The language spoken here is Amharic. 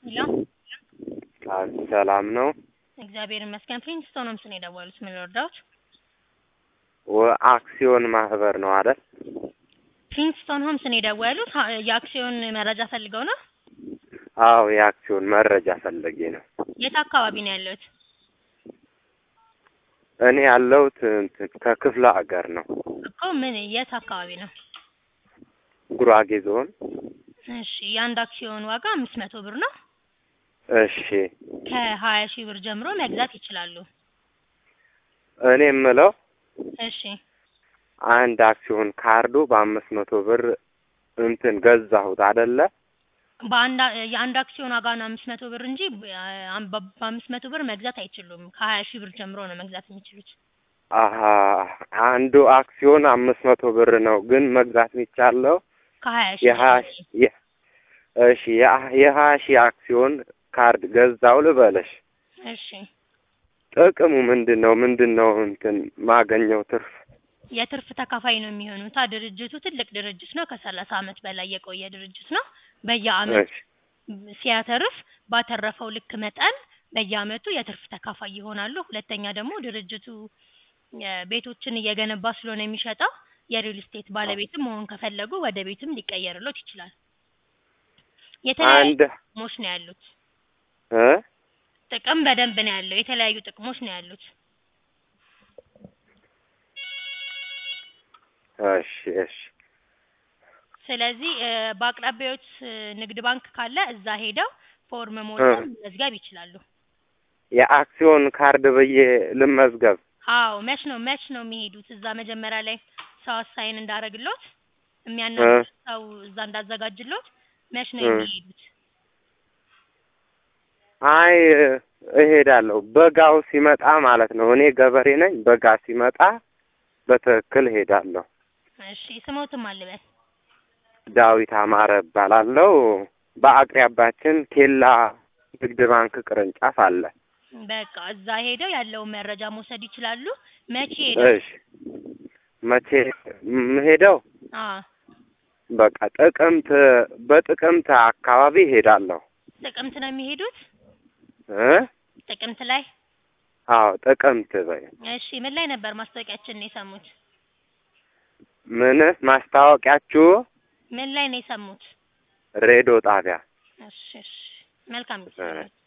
ሄሎ ሰላም ነው። እግዚአብሔር ይመስገን። ፕሪንስቶን ሆምስ ነው የደወሉት። ምን ልርዳዎት? ወ- አክሲዮን ማህበር ነው አይደል? ፕሪንስቶን ሆምስ ነው የደወሉት። ሀ- የአክሲዮን መረጃ ፈልገው ነው? አዎ የአክሲዮን መረጃ ፈለጌ ነው። የት አካባቢ ነው ያለሁት? እኔ ያለሁት እንትን ከክፍለ ሀገር ነው፣ እኮ ምን የት አካባቢ ነው? ጉራጌ ዞን። እሺ የአንድ አክሲዮን ዋጋ አምስት መቶ ብር ነው። እሺ ከሀያ ሺህ ብር ጀምሮ መግዛት ይችላሉ። እኔ የምለው እሺ አንድ አክሲዮን ካርዱ በአምስት መቶ ብር እንትን ገዛሁት አይደለ? በአንድ አ- የአንድ አክሲዮን ዋጋ ነው አምስት መቶ ብር እንጂ በ- በ- በአምስት መቶ ብር መግዛት አይችሉም። ከሀያ ሺህ ብር ጀምሮ ነው መግዛት የሚችሉት። አሀ አንዱ አክሲዮን አምስት መቶ ብር ነው፣ ግን መግዛት የሚቻለው ከሀያ ሺህ የሀያ ጀምሮ። ሺ- የ- እሺ የሀ- የሀያ ሺህ አክሲዮን ካርድ ገዛው ልበለሽ። እሺ ጥቅሙ ምንድን ነው? ምንድን ነው እንትን ማገኘው ትርፍ? የትርፍ ተካፋይ ነው የሚሆኑት። አ ድርጅቱ ትልቅ ድርጅት ነው። ከሰላሳ አመት በላይ የቆየ ድርጅት ነው። በየአመት እሺ ሲያተርፍ ባተረፈው ልክ መጠን በየአመቱ የትርፍ ተካፋይ ይሆናሉ። ሁለተኛ ደግሞ ድርጅቱ የ- ቤቶችን እየገነባ ስለሆነ የሚሸጠው የሪል ስቴት ባለቤትም መሆን ከፈለጉ ወደ ቤትም ሊቀየርሎት ይችላል። የተለያዩ አንድ ጥቅሞች ነው ያሉት። እ ጥቅም በደንብ ነው ያለው። የተለያዩ ጥቅሞች ነው ያሉት። እሺ እሺ ስለዚህ እ፣ በአቅራቢያዎት እ፣ ንግድ ባንክ ካለ እዛ ሄደው ፎርም ሞልተው መዝገብ ይችላሉ። የአክሲዮን ካርድ ብዬ ልመዝገብ? አዎ መች ነው መች ነው የሚሄዱት? እዛ መጀመሪያ ላይ ሰው አሳይን እንዳረግሎት የሚያናግር ሰው እዛ እንዳዘጋጅሎት መች ነው እ። የሚሄዱት? አይ እሄዳለሁ በጋው ሲመጣ ማለት ነው። እኔ ገበሬ ነኝ። በጋ ሲመጣ በትክክል እሄዳለሁ። እሺ ስሞትም አልበል። ዳዊት አማረ እባላለሁ። በአቅራቢያችን ኬላ ንግድ ባንክ ቅርንጫፍ አለ። በቃ እዛ ሄደው ያለውን መረጃ መውሰድ ይችላሉ። መቼ ሄደው? እሺ መቼ የምሄደው? አዎ በቃ ጥቅምት በጥቅምት አካባቢ እሄዳለሁ ጥቅምት ነው የሚሄዱት? እ ጥቅምት ላይ? አዎ ጥቅምት በይ። እሺ ምን ላይ ነበር ማስታወቂያችንን የሰሙት? ምን ማስታወቂያችሁ? ምን ላይ ነው የሰሙት? ሬዲዮ ጣቢያ እሺ እሺ መልካም ጊዜ እ። ይሁንልዎት።